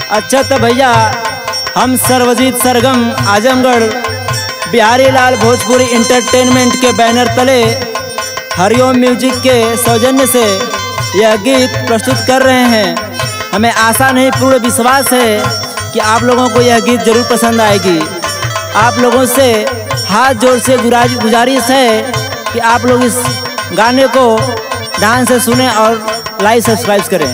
अच्छा तो भैया हम सर्वजीत सरगम आजमगढ़ बिहारी लाल भोजपुरी इंटरटेनमेंट के बैनर तले हरिओम म्यूजिक के सौजन्य से यह गीत प्रस्तुत कर रहे हैं हमें आशा नहीं पूर्ण विश्वास है कि आप लोगों को यह गीत जरूर पसंद आएगी आप लोगों से हाथ जोड़ से गुराज- गुजारिश है कि आप लोग इस गाने को ध्यान से सुने और लाइक सब्सक्राइब करें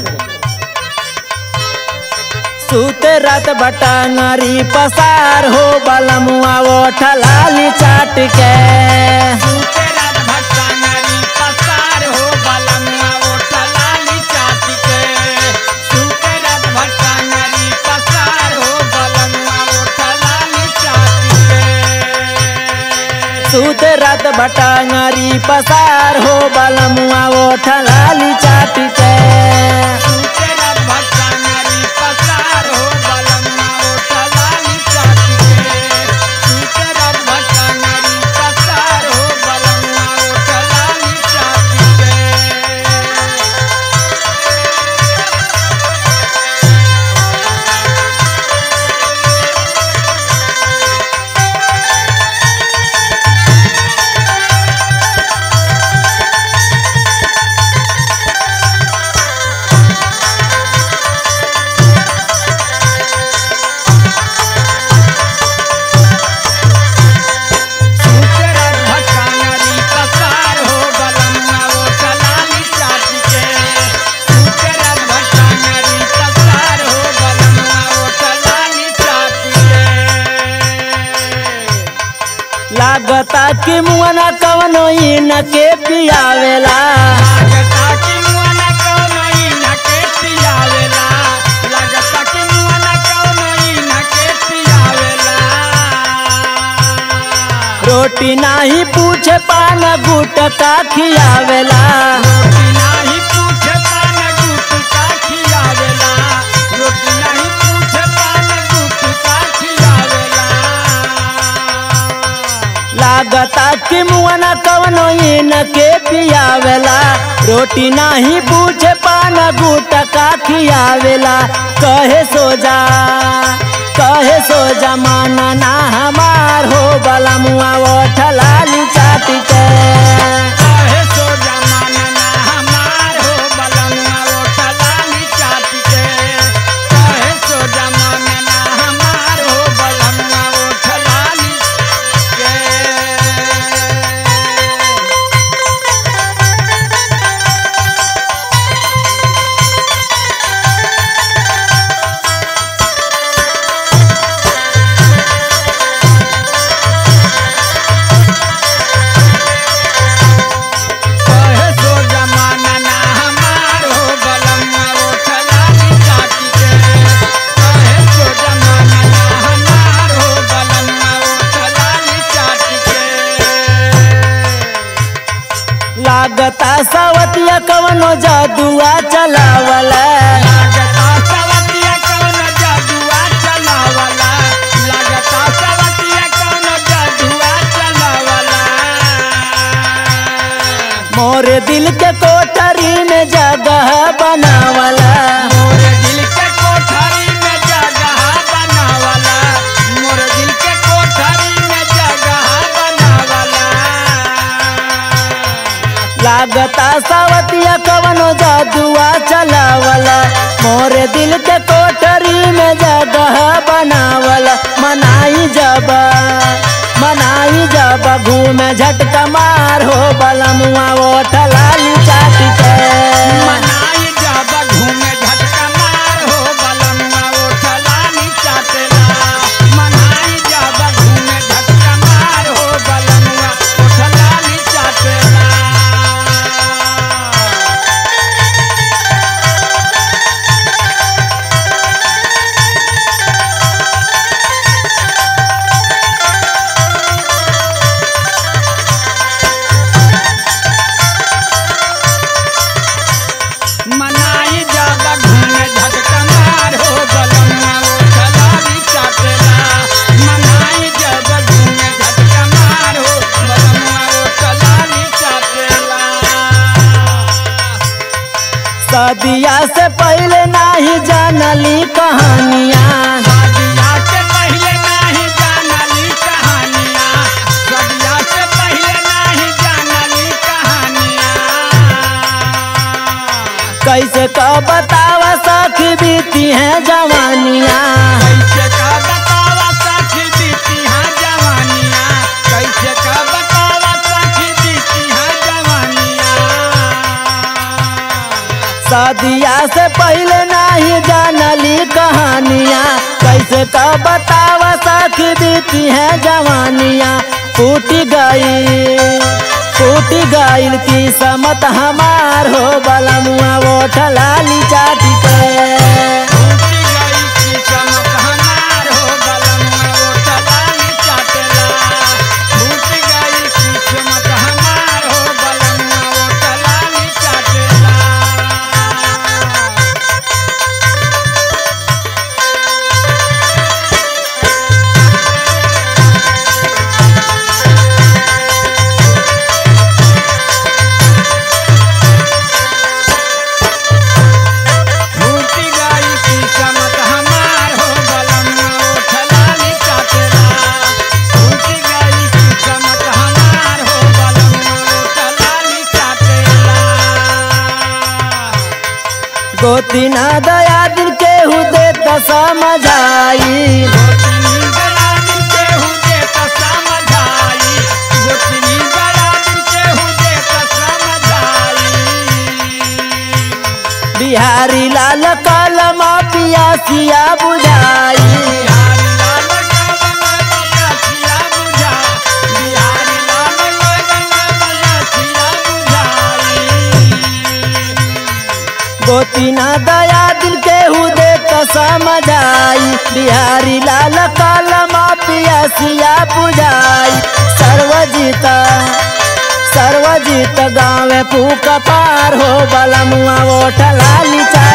सूते रात बटांगरी पसार हो बलमुआ वो ठलाली चाट के रात भटकांगरी पसार हो बलमुआ ओठ लाली चाट के सूते रात भटकांगरी पसार हो बलमुआ ओठ लाली चाट के सूते रात बटांगरी पसार हो बलमुआ वो ठलाली चाट के सूते रात भटकांगरी पसार हो बलमुआ ओठ लाली चाट के सूते रात भटकांगरी पसार हो बलमुआ ओठ लाली चाट के सूचरत भटकांगरी पसार हो बलमुआ वो चलाली चाट के सूचरत भटकांगरी पसार हो बलमुआ वो चलाली चाट के लागता कि मुआना कवनो इन के पियावेला लागता कि मुआना कौनो इना के पियावेला लागता कि मुआना कौनो इना के पियावेला रोटी नाही पूछे पान गुटका खियावेला रोटी नाही पूछे पान गुटका खियावेला रोटी नाही पूछे पान गुटका खियावेला लागता कि मुआना कवनो इन के पियावेला रोटी नाही पूछे पान गुटका खियावेला कहे सो जा कहे सो जा माना ना हमार हो बला मुआ वो ठलाली चाट के काहे सो जमाना ना हमार हो बलमुआ ओठा लाली चाट के काहे सो जमाना ना हमार हो बलमुआ ओठा लाली के कहे सो जमाना ना हमार हो बलमुआ ओठा लाली चाट के कहे सो जमाना ना हमार हो बलमुआ ओठा लाली चाट के लागता सवतिया कवनो जादुआ चलावला लागता सवतिया कौन जादुआ चलावला लागता सवतिया कौन जादुआ चलावला मोरे दिल के कोठरी में जगह बनावला मोरे दिल के कोठरी में जगह बनावला मोरे दिल के कोठरी में जगह बनावला लागता सवतिया कवनो जादुआ चलावला मोरे दिल के कोठरी में जगह बनावला मनाई जब मनाई जब घूमे झटका मार हो बलमुआ वो ठलाली चाट के मनाई जब घूमे झटका मार हो बलमुआ ओठ लाली चाटेला मनाई जब घूमे झटका मार हो बलमुआ ओठ लाली चाटेला शादिया से पहले नाही जानली कहानियाँ शादिया से पहले नहीं जानली कहानियाँ शादिया से पहले नहीं जानली कहानियाँ कैसे का बतावा सखी बीती है जवानियाँ कैसे का बतावा सखी बीती हाँ जवानियाँ कैसे का बतावा सखी बीती हाँ जवानियाँ शादिया से पहले नहीं जानली कहानियाँ कैसे का बतावा सखी बीती है जवानियाँ फूट गई फूट गईल की समत हमार हो बलमुआ वो ठलाली चाटी के टूटी गई की चमक हमार हो बलमुआ वो टलाली चाटेला टूटी गई की चमक हमार हो बलमुआ वो टलाली चाटेला टूटी गई की चमक हमार हो बलमुआ वो टलाली चाटेला टूटी गई की चमक हमार हो बलमुआ वो टलाली चाटेला गोती ना दया दिन केहू दे त समझाई गोतनी गया दिल के हुदे त समझाई गोतनी गया दिल के हुदे त समझाई बिहारी लाल कलमा पियासिया बुझाई बिहारी लाल गगन बलसिया बुझा बिहारी लाल गगन बलसिया बुझाई गोती ना दया दिल केहू दे त समझाई बिहारी लाल कलमा पियासिया बुझाई सर्वजीत सर्वजीत गाँव फूक पार हो बलमुआ वो ठलाली चाटी